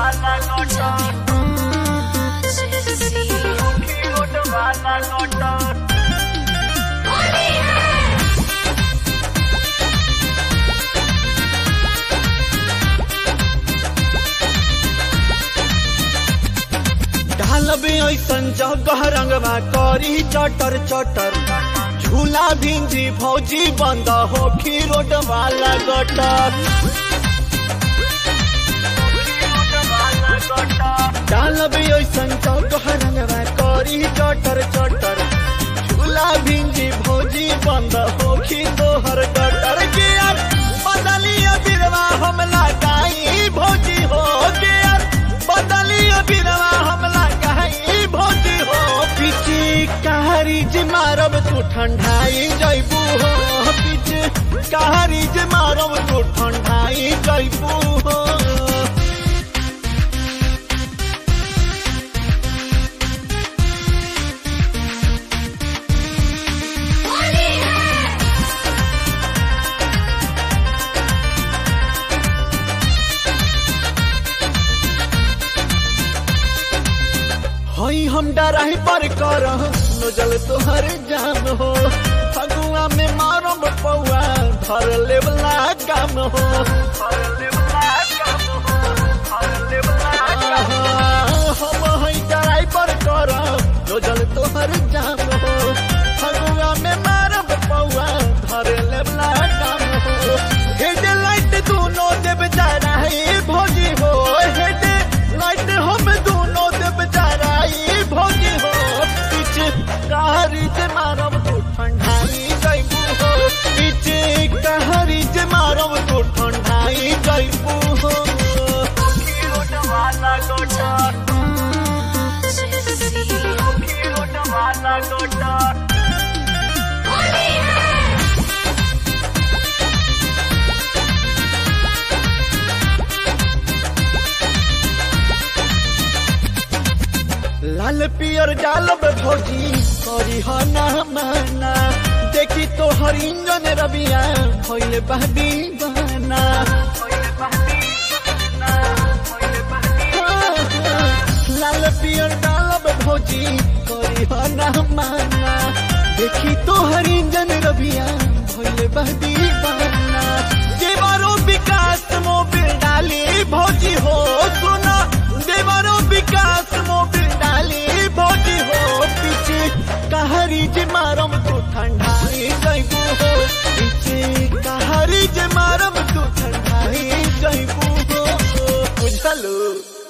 वाला cutter road वाला cutter ढालबे ऐसन जगह रंगवा करी चटर चटर झूला भिंजी भौजी बंद होखी रोड वाला गटर ढालबे ऐसन जगह रंगवा करी चटर चटर झूला भिंजी भौजी बंद होखी तोहर गटर के यार बदलिया बिरवा हमला गाई भौजी हो के यार बदलिया बिरवा हमला गाई भौजी हो पीछे कहारी जे मारब तू ठंडाई जैबू हो पीछे कहारी जे मारब तू ठंडाई जैबू हो हई हम डराही पर कर नजल तोहर जाम हो फगुआ में मारब पौआ धर लेवला काम हो हम हई डराही पर कर नजल तोहर जाम हो फगुआ में मारब पौआ धर लेवला काम हो हेड लाइट दोनों देव जराही भोजी हो हेड लाइट हम दोनों देव जराई भोजी हो पीछे कहारी जे मारब तू ठंडाई जैबू हो पीछे कहारी जे मारब तू ठंडाई जैबू हो रोड वाला कटर रोड वाला कटर लाल पियर डालब भौजी करी हो ना माना देखी तो हर इंजन रबिया भइले बहदी बहाना लाल पियर डालब भौजी करी हो ना माना देखी तो हर इंजन रबिया भइले बहदी बहाना जेबारो विकास मोबिल डाली भौजी हो सुना देवारो विकास मोबिल डाली भौजी हो पीछे कहारी जे मारम तू ठंडाई जैबू हो पीछे कहारी जे मारम तू ठंडाई जैबू हो बुझलू